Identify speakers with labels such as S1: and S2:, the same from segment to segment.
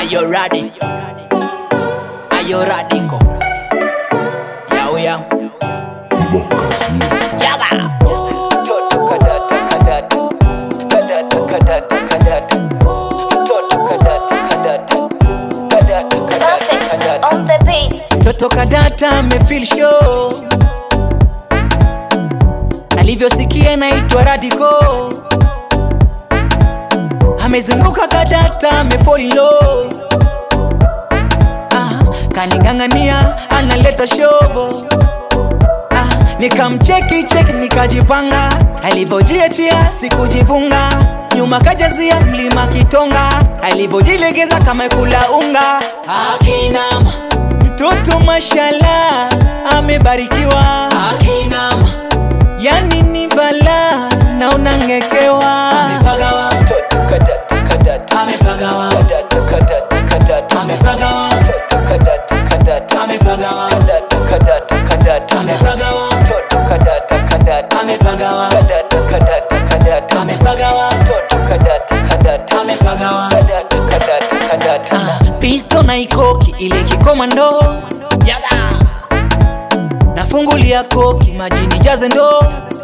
S1: you ready? Are you ready? Go. Yo, yo. Yaga.
S2: Mtoto kadata kadata kadata kadata kadata mtoto kadata kadata kadata kadata
S3: Perfect
S2: kadata
S3: on the beats.
S1: Toto kadata amefeel show alivyosikia naitwa Radiko amezunguka kadata amefollow ah, kaning'ang'ania analeta shobo ah, nikamcheki cheki nikajipanga alivyojiachia sikujivunga nyuma kajazia mlima kitonga alivyojilegeza kama kula unga akinama mtoto mashala amebarikiwa akinama yani ni bala na unangekewa
S2: mtoto kadata kadata
S1: amepagawa
S2: kadata kadata kadata
S1: amepagawa
S2: mtoto kadata kadata
S1: amepagawa
S2: kadata kadata kadata
S1: amepagawa
S2: mtoto kadata kadata
S1: amepagawa
S2: kadata kadata kadata
S1: amepagawa
S2: mtoto kadata kadata
S1: amepagawa
S2: kadata kadata kadata
S1: pisto na ikoki ile kikomando yaga nafungulia koki majini jaze ndo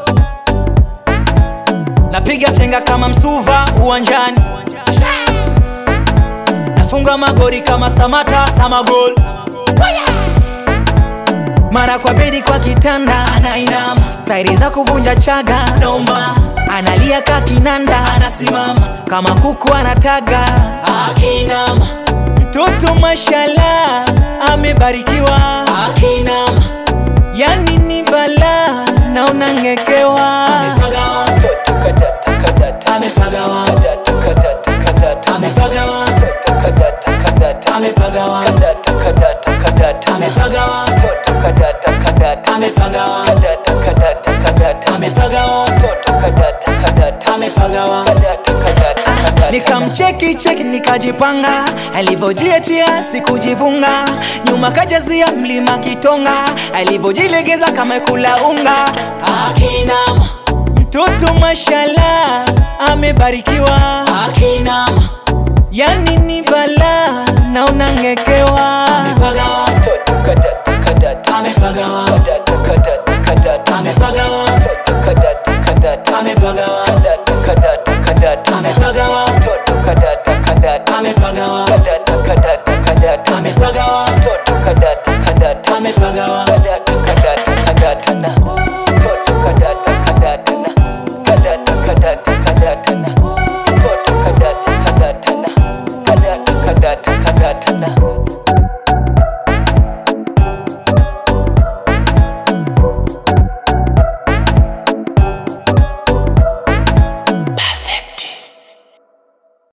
S1: napiga chenga kama msuva uwanjani nafunga magori kama samata samagol mara kwa bedi kwa kitanda anainama stairi za kuvunja chaga noma analia kakinanda anasimama kama kuku anataga akinama mtoto mashala amebarikiwa akinama yani ni bala na unangekewa
S2: mtoto kadata kadata
S1: amepagawa
S2: kadata kadata kadata
S1: amepagawa
S2: mtoto kadata kadata
S1: amepagawa
S2: kadata kadata kadata
S1: amepagawa
S2: mtoto kadata kadata
S1: amepagawa
S2: kadata kadata kadata
S1: amepagawa
S2: mtoto kadata kadata
S1: amepagawa
S2: kadata kadata kadata
S1: nikamcheki cheki nikajipanga alivyojiachia sikujivunga nyuma kajazia mlima kitonga alivyojilegeza kama kula unga akinama mtoto mashala amebarikiwa akinama